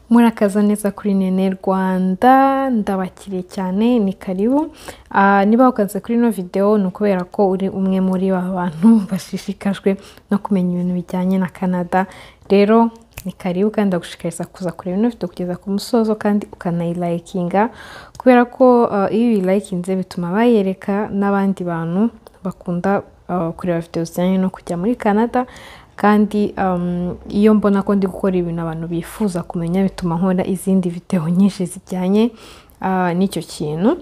murakaza neza kuri nene rwanda ndabakiriye cyane ni karibu Ah, niba ukaze kuri ino videwo ni ukubera ko uri umwe muri ba bantu bashishikajwe no kumenya ibintu bijyanye na canada rero ni karibu kandi ndagushishikariza kuza kureba ino video kugeza ku musozo kandi ukanayilayikinga kubera ko ah, iyo uyilayikinze bituma bayereka n'abandi bantu bakunda ah, kureba videwo zijyanye no kujya muri canada kandi um, iyo mbona ko ndi gukora ibintu abantu bifuza kumenya bituma nkora izindi videwo nyinshi zijyanye ah, n'icyo kintu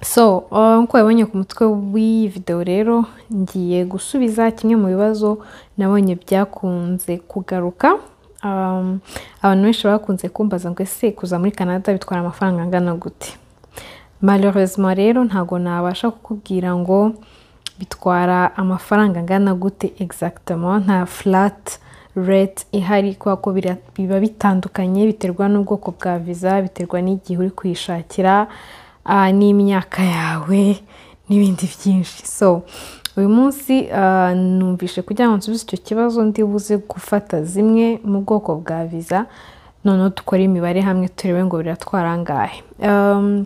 so ah, nk'uko wabonye ku mutwe w'iyi videwo rero ngiye gusubiza kimwe mu bibazo nabonye byakunze kugaruka Um, abantu benshi bakunze kumbaza ngo ese kuza muri canada bitwara amafaranga angana gute malheureusement rero ntabwo nabasha kukubwira ngo bitwara amafaranga angana gute exactement nta flat rate ihari kubera ko bira- biba bitandukanye biterwa n'ubwoko bwa visa biterwa n'igihe uri kuyishakira ah, n'imyaka yawe n'ibindi byinshi so uyu munsi ah, numvise kugira ngo nsubize icyo kibazo ndibuze gufata zimwe mu bwoko bwa visa noneho dukore imibare hamwe turebe ngo biratwara angahe Um,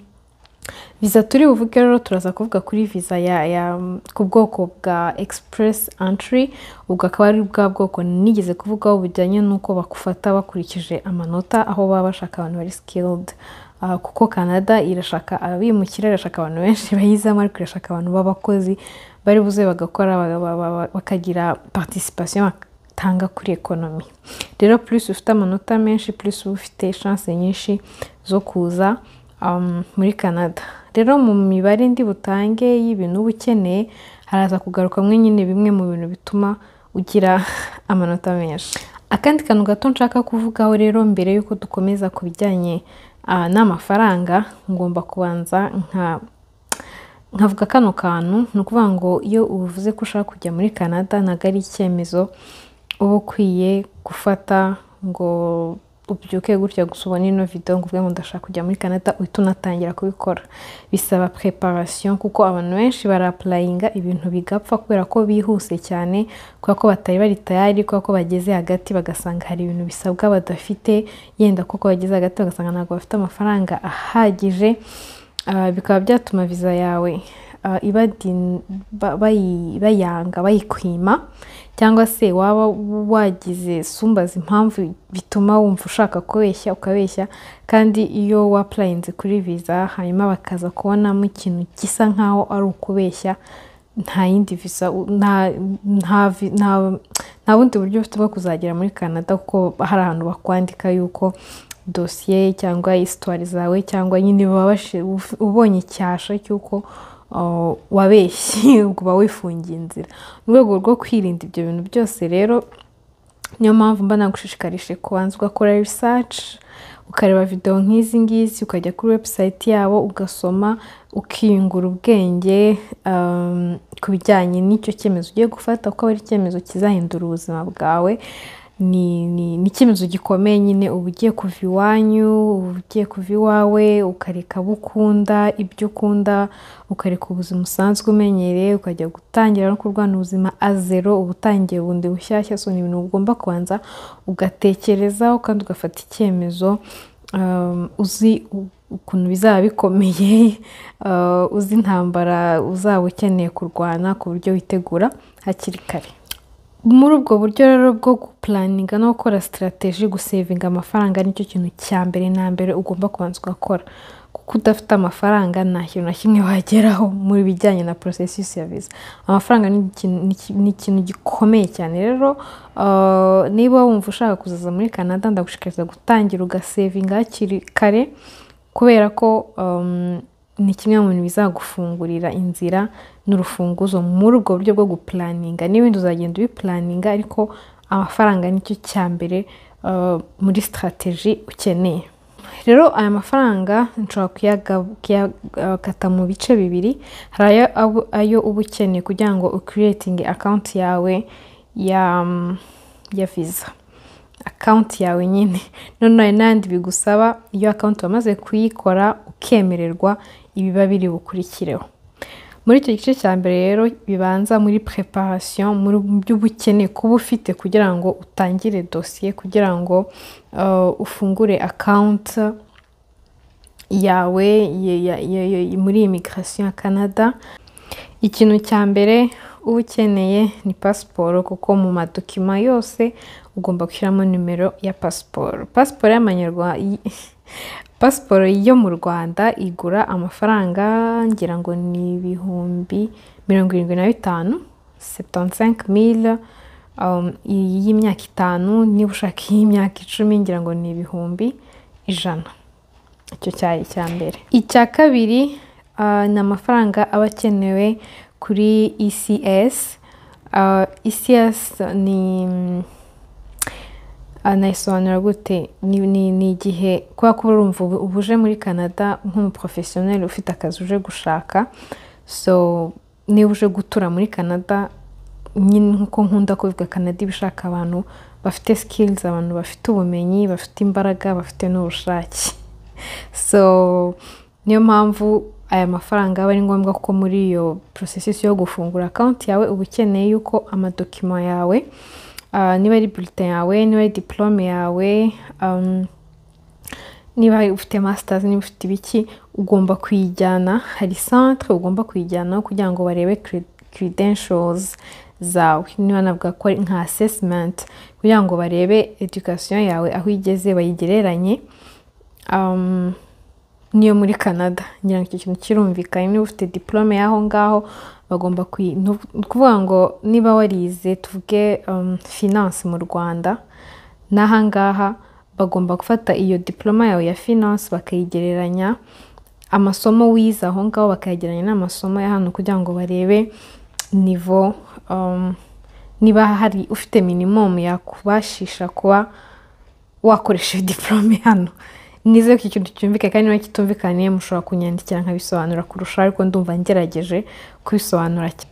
viza turi buvuge rero turaza kuvuga kuri viza ya, ya ku bwoko bwa express entry ubwo akaba ari bwa bwoko nigeze kuvugaho bujyanye n'uko bakufata bakurikije amanota aho baba bashaka abantu bari skilled Ah, kuko canada irashaka abimukira irashaka abantu benshi bayizamo ariko irashaka abantu b'abakozi bari buze bagakora ba- ba- ba- bakagira participation batanga kuri ekonomi rero plus ufite amanota menshi plus uba ufite chance nyinshi zo kuza um, muri canada rero mu mibare ndi butange y'ibintu uba ukeneye haraza kugarukamo nyine bimwe mu bintu bituma ugira amanota menshi akandi kantu gato nshaka kuvugaho rero mbere y'uko dukomeza ku bijyanye ah, n'amafaranga ngomba kubanza nka nkavuga kano kantu ni ukuvuga ngo iyo uvuze ko ushaka kujya muri canada ntabwo ari icyemezo uba ukwiye gufata ngo ubyuke gutya gusa ubone ino video ngo uvuge ngo ndashaka kujya muri canada uhita unatangira kubikora bisaba preparation kuko abantu benshi barapurayinga ibintu bigapfa kubera ko bihuse cyane kubera ko batari bari tayari kubera ko bageze hagati bagasanga hari ibintu bisabwa badafite yenda kuko bageze hagati bagasanga ntabwo bafite amafaranga ahagije Ah, bikaba byatuma viza yawe ah, ibadi- ba- bayi- bayanga bayikwima cyangwa se waba wagize sumbaza impamvu bituma wumva ushaka kubeshya ukabeshya kandi iyo wapurayinze kuri viza hanyuma bakaza kubonamo ikintu gisa nkaho ari ukubeshya nta yindi viza u- nta- nta vi- nta- nta bundi buryo ufite bwo kuzagera muri canada kuko hari ahantu bakwandika yuko dosiye cyangwa isitwari zawe cyangwa nyine baba bashi- uf- ubonye icyasha cy'uko uh, wabeshye ubwo uba wifungiye inzira mu rwego rwo kwirinda ibyo bintu byose rero niyo mpamvu mba nagushishikarije kubanza ugakora research ukareba videwo nk'izi ngizi ukajya kuri website yabo ugasoma ukiyungura ubwenge um, ku bijyanye n'icyo cyemezo ugiye gufata kuko aba ari icyemezo kizahindura ubuzima bwawe ni ni ni icyemezo gikomeye nyine uba ugiye kuva iwanyu uba ugiye kuva iwawe ukareka abo ukunda ibyo ukunda ukareka ubuzima usanzwe umenyereye ukajya gutangira no kurwana ubuzima azero uba utangiye bundi bushyashya so ni ibintu ugomba kubanza ugatekerezaho kandi ugafata icyemezo um, uzi u- ukuntu bizaba bikomeye uh, uzi intambara uzaba ukeneye kurwana ku buryo witegura hakiri kare muri ubwo buryo rero bwo gupulaninga no gukora sitarateji gusevinga amafaranga nicyo kintu cya mbere na mbere ugomba kubanza ugakora kuko udafite amafaranga nta kintu na kimwe wageraho muri bijyanye na porosesisi ya viza amafaranga ni ikintu- ni iki- ni ikintu gikomeye cyane rero uh, niba wumva ushaka kuzaza muri canada ndagushishikariza gutangira ugasevinga hakiri kare kubera ko um, ni kimwe mu bintu bizagufungurira inzira n'urufunguzo muri ubwo buryo bwo gupulaninga n'ibindi uzagenda ubipulaninga ariko amafaranga nicyo cya mbere uh, muri sitarateji ukeneye rero aya mafaranga nshobora kuyaga- kuyakata mu bice bibiri hari ayo, abu- ayo uba ukeneye kugira ngo ukiriyetinge akawunti yawe ya, ya viza akawunti yawe nyine none hari n'ayandi bigusaba iyo akawunti wamaze kuyikora ukemererwa ibiba biri bukurikireho muri icyo gice cya mbere rero bibanza muri preparation muri byo uba ukeneye kuba ufite kugira ngo utangire dosiye kugira ngo uh, ufungure akawunti yawe ya- ya- ya- muri imigirasiyo ya canada ikintu cya mbere uba ukeneye ni pasiporo kuko mu madokima yose ugomba gushyiramo nimero ya pasiporo pasiporo y'amanyarwanda pasiporo yo mu rwanda igura amafaranga ngira ngo ni ibihumbi mirongo irindwi na bitanu setansenke mire y'imyaka itanu niba ushaka iy'imyaka icumi ngira ngo ni ibihumbi ijana icyo cyari icya mbere icya kabiri ah, ni amafaranga aba akenewe kuri ECS Ah, ECS ni anayisobanura gute ni ni- ni igihe kubera ko urumva ubu uba uje muri canada nk'umuporofesiyoneri ufite akazi uje gushaka so niba uje gutura muri canada nyine nk'uko nkunda kubivuga canada iba ishaka abantu bafite sikilizi abantu bafite ubumenyi bafite imbaraga bafite n'ubushake so niyo mpamvu aya mafaranga aba ari ngombwa ko muri iyo porosesisi yo gufungura akawunti yawe uba ukeneye yuko amadokima yawe ah, niba ari bulletin yawe niba ari diplome yawe um, niba ufite masters niba ufite ibiki ugomba kuyijyana hari centre ugomba kuyijyanaho kugira ngo barebe cre- credentials zawe niba navuga ko ari nka assessment kugira ngo barebe education yawe aho igeze bayigereranye um, niyo muri canada ngira ngo icyo kintu kirumvikanye niba ufite diplome y'aho ngaho bagomba kuyi ni uku- ni ukuvuga ngo niba warize tuvuge um, finance mu rwanda n'aha ngaha bagomba gufata iyo diploma yawe ya finance bakayigereranya amasomo wize aho ngaho bakayegeranya n'amasomo ya hano kugira ngo barebe nivo um, niba hari ufite minimum yakubashisha kuba wakoresha diporome hano nize ko iki kintu cyumvikanye kandi niba kitumvikaniye mushobora kunyandikira nkabisobanura kurusha ariko ndumva ngerageje kubisobanura cyane.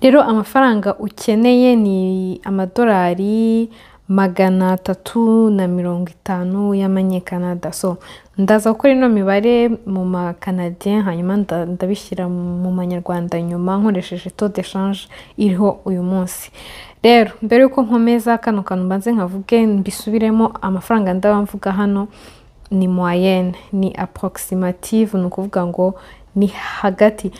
rero amafaranga ukeneye ni amadolari magana atatu na mirongo itanu y'amanyekanada so ndaza gukora ino mibare mu makanadiyen hanyuma nda- ndabishyira mu manyarwanda nyuma nkoresheje to de shanje iriho uyu munsi rero mbere y'uko nkomeza kano kantu mbanze nkavuge mbisubiremo amafaranga ndaba mvuga hano ni moyenne ni approximative ni ukuvuga ngo ni hagati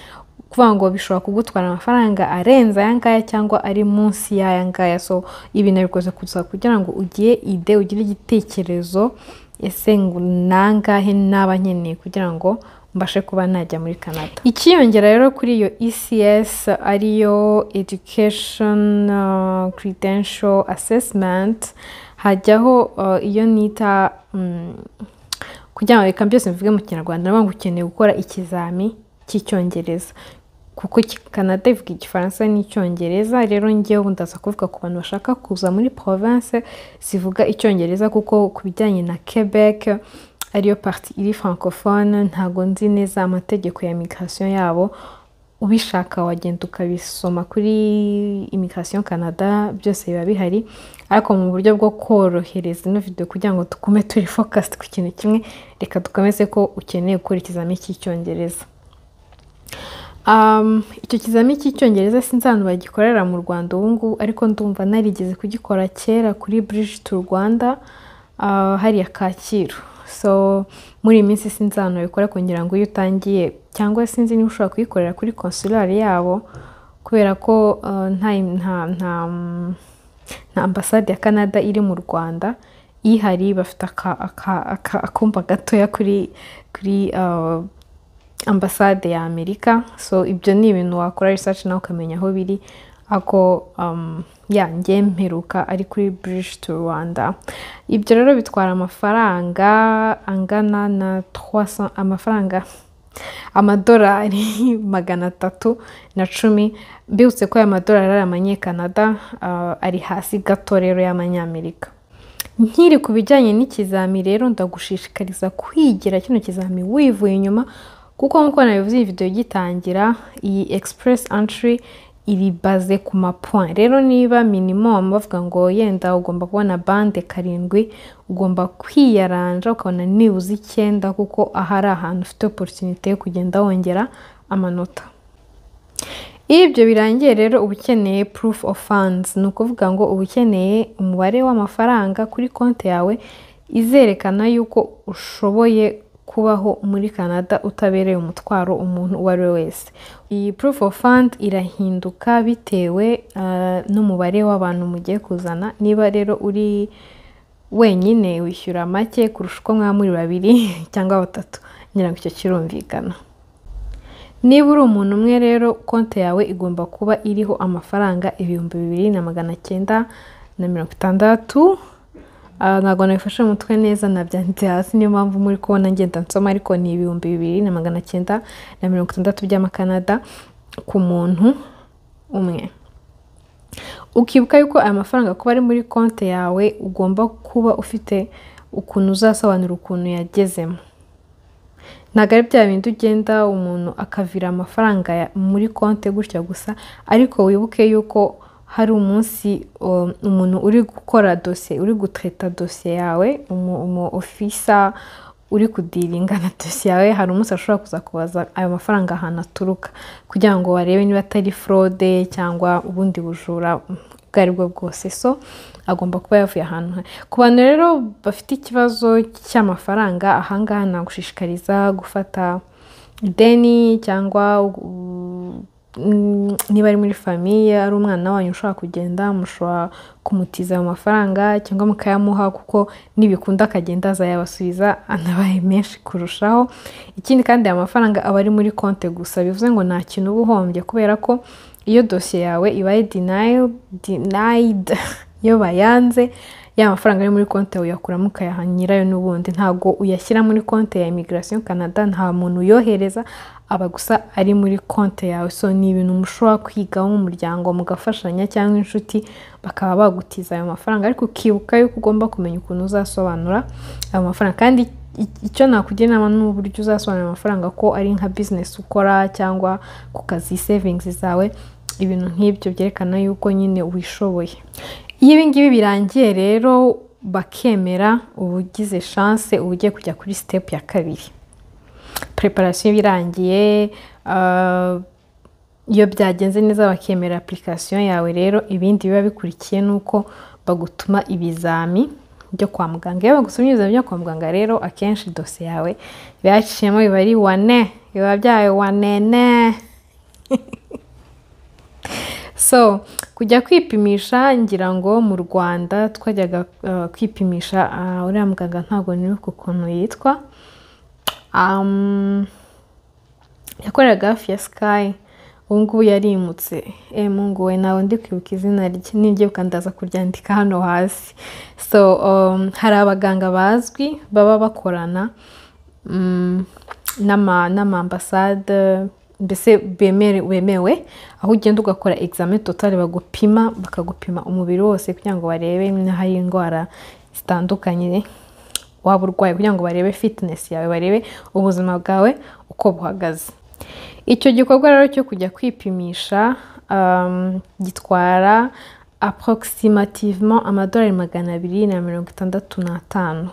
kuvuga ngo bishobora kugutwara amafaranga arenze aya ngaya cyangwa ari munsi y'aya ngaya so ibi nabikoze gusa kugira ngo ugire ide ugire igitekerezo ese ngo nangahe naba nkeneye kugira ngo mbashe kuba najya muri canada ikiyongera rero kuri iyo ecs ariyo education uh, credential assessment hajyaho uh, iyo nita mm, kugira ngo reka byose mvuge mu kinyarwanda nabwo ngo ukeneye gukora ikizami cy'icyongereza kuko ki- canada ivuga igifaransa n'icyongereza rero ngewe ubu ndaza kuvuga ku bantu bashaka kuza muri province zivuga icyongereza kuko ku bijyanye na quebec ariyo parti iri francophone ntago nzi neza amategeko ya migration yabo ubishaka wagenda ukabisoma kuri imigration canada byose biba bihari ariko mu buryo bwo korohereza ino video kugira ngo tugume turi focused ku kintu kimwe reka dukomeze ko ukeneye gukora ikizami cy'icyongereza Um, icyo kizami cy'icyongereza sinzantu bagikorera mu rwanda ubu ngubu ariko ndumva narigeze kugikora kera kuri bridge to rwanda uh, hariya kacyiru so muri iyi minsi sinzantu babikora kugira ngo iyo utangiye cyangwa sinzi niba ushobora kuyikorera kuri konsulari yabo kubera ko uh, nta, nta, nta, nta ambasade ya canada iri mu rwanda ihari bafite aka- aka- aka- akumba gatoya kuri kuri uh, ambasade ya amerika so ibyo ni ibintu wakora research nawe ukamenya aho biri ako um, ya njye mperuka ari kuri bridge to rwanda ibyo rero bitwara amafaranga angana na 300 amafaranga amadolari magana atatu na cumi mbibutse ko aya madolari ari amanyekanada ah, ari hasi gato rero y'amanyamerika nkiri ku bijyanye n'ikizami rero ndagushishikariza kwigira kino kizami wivuye inyuma kuko nk'uko nabivuze iyi video gitangira iyi express entry iri baze ku mapoint rero niba minimum bavuga ngo yenda ugomba kubona bande karindwi ugomba kwiyaranja ukabona nibuze icyenda kuko aha ari ahantu ufite opportunity yo kugenda wongera amanota iyo ibyo birangiye rero uba ukeneye proof of funds ni ukuvuga ngo uba ukeneye umubare w'amafaranga kuri konti yawe izerekana yuko ushoboye kubaho muri canada utabereye umutwaro umuntu uwo ari we wese iyi proof of fund irahinduka bitewe ah, n'umubare w'abantu mugiye kuzana niba rero uri wenyine wishyura make kurusha uko mwaba muri babiri cyangwa batatu ngira ngo icyo kirumvikana niba uri umuntu umwe rero konti yawe igomba kuba iriho amafaranga ibihumbi bibiri na magana cyenda na mirongo itandatu Ah, ntabwo nabifashe mu mutwe neza nabyanditse hasi niyo mpamvu muri kubona ngenda nsoma ariko ni ibihumbi bibiri na magana cyenda na mirongo itandatu by'amakanada ku muntu umwe ukibuka yuko aya mafaranga kuba ari muri konti yawe ugomba kuba ufite ukuntu uzasobanura ukuntu yagezemo ntabwo ari bya bindi ugenda umuntu akavira amafaranga ya- muri konti gutya gusa ariko wibuke yuko hari umunsi um, umuntu uri gukora dosiye uri gutreta dosiye yawe umu- umu ofisa uri kudiringa na dosiye yawe hari umunsi ashobora kuza kubaza ayo mafaranga ahantu aturuka kugira ngo barebe niba atari forode cyangwa ubundi bujura ubwo ari bwo bwose so agomba kuba yavuye ahantu ha- ku bantu rero bafite ikibazo cy'amafaranga ahangaha nagushishikariza gufata ideni cyangwa u- mm, niba ari muri famiye ari umwana wanyu ushobora kugenda mushobora kumutiza ayo mafaranga cyangwa mukayamuha kuko nibikunda akagenda azayabasubiza anabaye menshi kurushaho ikindi kandi aya mafaranga aba ari muri konti gusa bivuze ngo nta kintu uba uhombye kubera ko iyo dosiye yawe ibaye denial- denied iyo bayanze ya mafaranga yo muri konti yawe uyakuramo ukayaha nyirayo n'ubundi ntabwo uyashyira muri konti ya immigration canada nta muntu uyohereza aba gusa ari muri konti yawe so ni ibintu mushobora kwigaho nk'umuryango mugafashanya cyangwa inshuti bakaba bagutiza ayo mafaranga ariko ukibuka yuko ugomba kumenya ukuntu uzasobanura ayo mafaranga kandi i- icyo nakugira inama ni uburyo uzasobanura amafaranga ko ari nka business ukora cyangwa ku kazi savings zawe ibintu nk'ibyo byerekana yuko nyine wishoboye iyo ibi ngibi birangiye rero bakemera ubugize chance uba ugiye kujya kuri step ya kabiri preparation iba irangiye ah, iyo byagenze neza bakemera application yawe rero ibindi biba bikurikiye ni uko bagutuma ibizami byo kwa muganga iyo bagusomye ibizami byo kwa muganga rero akenshi dosiye yawe biba yaciyemo biba ari wane biba byawe wanene so kujya kwipimisha ngira ngo mu rwanda twajyaga uh, kwipimisha ah, uriya muganga ntabwo nibuka ukuntu yitwa Um, yakoreraga hafi ya sky ubu ngubu yarimutse e mungu we ntabwo ndi kwibuka izina rye nibyibuka ndaza kuryandika hano hasi so um, hari abaganga bazwi baba bakorana mm, n'ama- n'amambasade mbese bemere- bemewe aho ugenda ugakora examen totale bagupima bakagupima umubiri wose kugira ngo barebe n'ahari indwara zitandukanye waba urwaye kugira ngo barebe fitness yawe barebe ubuzima bwawe uko buhagaze icyo gikorwa rero cyo kujya kwipimisha um, gitwara approximativement amadolari magana abiri na mirongo itandatu n'atanu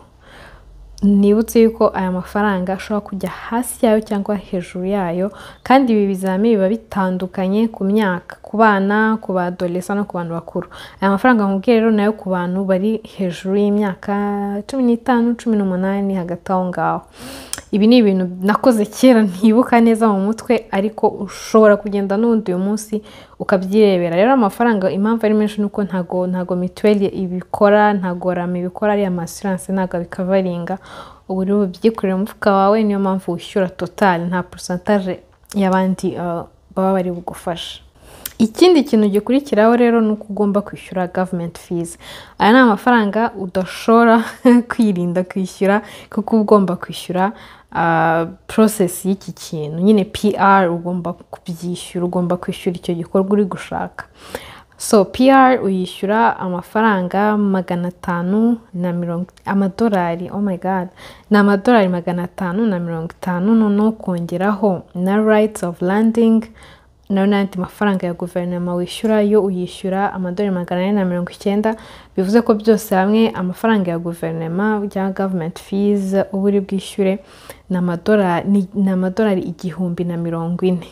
nibutse yuko aya mafaranga ashobora kujya hasi yayo cyangwa hejuru yayo kandi ibi bizami biba bitandukanye ku myaka ku bana ku badolesa no ku bantu bakuru aya mafaranga nkubwiye rero nayo ku bantu bari hejuru y'imyaka cumi n'itanu cumi n'umunani hagati aho ngaho ibi ni ibintu nakoze kera ntibuka neza mu mutwe ariko ushobora kugenda n'ubundi uyu munsi ukabyirebera rero amafaranga impamvu ari menshi ni uko ntago ntago mituweli ibikora ntago rama ibikora ariya masiranse ntago abikavaringa ubu rero ubyikorera umufuka wawe niyo mpamvu wishyura totali nta porosantaje y'abandi uh, baba bari bugufasha ikindi kintu gikurikiraho rero ni uko ugomba kwishyura gavumenti fizi aya ni amafaranga udashobora kwirinda kwishyura kuko uba ugomba kwishyura porosesi y'iki kintu nyine pr ugomba kubyishyura ugomba kwishyura icyo gikorwa uri gushaka so pr uyishyura amafaranga magana atanu na mirongo amadolari oh my god ni amadolari magana atanu na mirongo itanu noneho ukongeraho na rights of landing nayo n'andi mafaranga ya guverinoma wishyura yo uyishyura amadolari magana ane na mirongo icyenda bivuze ko byose hamwe amafaranga ya guverinoma bya gavumenti fizi uba uri bwishyure ni amadolari ni amadolari igihumbi na mirongo ine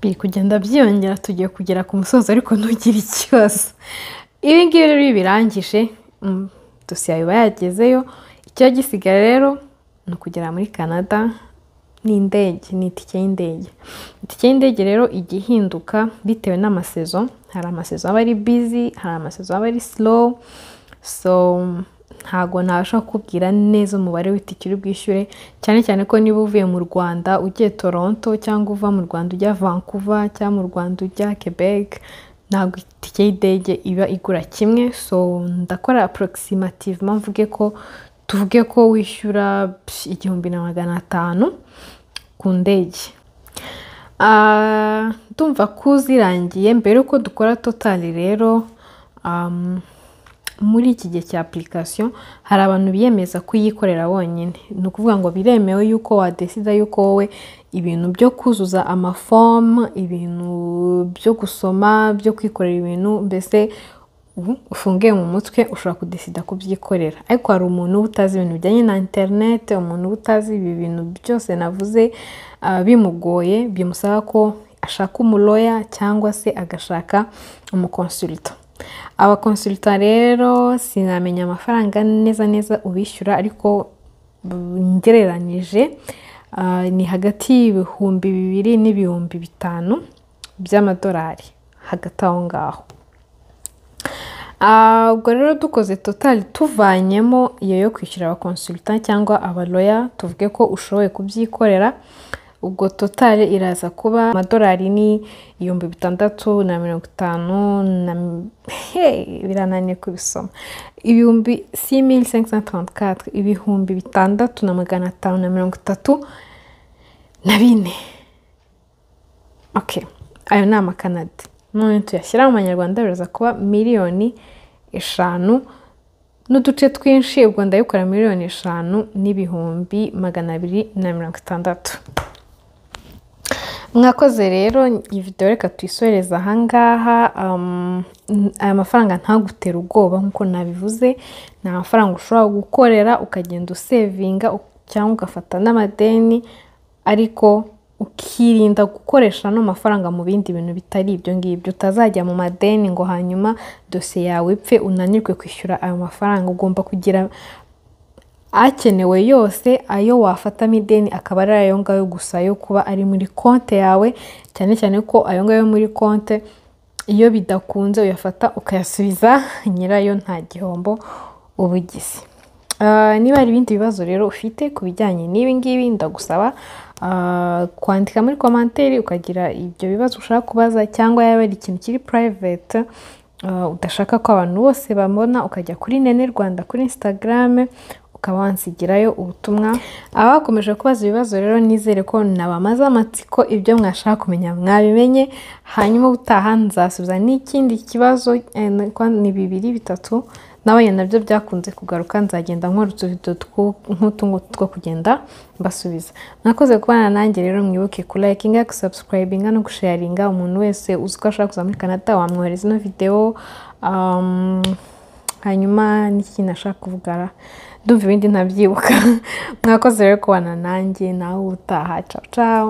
biri kugenda byiyongera tugiye kugera ku musozo ariko ntugire ikibazo ibi ngibi rero iyo birangije dosiye biba yagezeyo icyo gisigaye rero ni ukugera muri canada n'indege ni itike y'indege itike y'indege rero ijya ihinduka bitewe n'amasezo hari amasezo aba ari bizi hari amasezo aba ari slow so ntabwo ntabasha kukubwira neza umubare w'itike uri bwishyure cyane cyane ko niba uvuye mu rwanda ugiye toronto cyangwa uva mu rwanda ujya vancouver cyangwa mu rwanda ujya quebec ntabwo itike y'indege iba igura kimwe so ndakora apurogisimativuma mvuge ko tuvuge ko wishyura igihumbi na magana atanu ku ndege ndumva ko uzirangiye mbere yuko dukora totali rero muri iki gihe cya apurikasiyo hari abantu biyemeza kuyikorera bonyine ni ukuvuga ngo biremewe yuko wadesida yuko wowe ibintu byo kuzuza amafomu ibintu byo gusoma byo kwikorera ibintu mbese ufungiye mu mutwe ushobora kudesida kubyikorera ariko hari umuntu uba utazi ibintu bijyanye na interinete umuntu uba utazi ibi bintu byose navuze bimugoye bimusaba ko ashaka umuroya cyangwa se agashaka umukonsulita abakonsulita rero sinamenya amafaranga neza neza ubishyura ariko ngereranije ni hagati y'ibihumbi bibiri n'ibihumbi bitanu by'amadolari hagati aho ngaho ubwo rero dukoze totali tuvanyemo iyo yo kwishyura abakonsulita cyangwa abaloya tuvuge ko ushoboye kubyikorera ubwo totali iraza kuba amadolari ni ibihumbi bitandatu na mirongo itanu na birananiye kubisoma ibihumbi simili ibihumbi bitandatu na magana atanu na mirongo itatu na bine ayo ni amakanada none tuyashyira mu manyarwanda biraza kuba miliyoni eshanu n'uduce twinshi ubwo ndayikora miliyoni eshanu n'ibihumbi magana abiri na mirongo itandatu mwakoze rero iyi videwo reka tuyisoreze ahangaha aya mafaranga ntagutera ubwoba nk'uko nabivuze ni amafaranga ushobora gukorera ukagenda usevinga cyangwa ugafata n'amadeni ariko ukirinda gukoresha ano mafaranga mu bindi bintu bitari ibyo ngibyo utazajya mu madeni ngo hanyuma dosiye yawe ipfe unanirwe kwishyura ayo mafaranga ugomba kugira akenewe yose ayo wafatamo ideni akaba ari ayo ngayo gusa yo kuba ari muri konti yawe cyane cyane ko ayo ngayo muri konti iyo bidakunze uyafata ukayasubiza nyirayo nta gihombo uba ugize niba hari ibindi bibazo rero ufite ku bijyanye n'ibi ngibi ndagusaba kwandika muri komanteri ukagira ibyo bibazo ushaka kubaza cyangwa yaba ari ikintu kiri private udashaka ko abantu bose bamubona ukajya kuri nene rwanda kuri instagram ukaba wansigirayo ubutumwa abakomeje kubaza ibibazo rero nizere ko nabamaze amatsiko ibyo mwashaka kumenya mwabimenye hanyuma ubutaha nzasubiza n'ikindi kibazo ni bibiri bitatu nabonye nabyo byakunze kugaruka nzagenda nkora utuvido nk'utungutu two kugenda mbasubiza mwakoze kubana nanjye rero mwibuke kulayikinga gusabusipurayibinga no gusharinga umuntu wese uzi ko ashaka kuza muri canada wamwohereza ino videwo hanyuma n'ikintu ashaka kuvugara ndumva ibindi ntabyibuka mwakoze rero kubana nanjye nawe utaha caca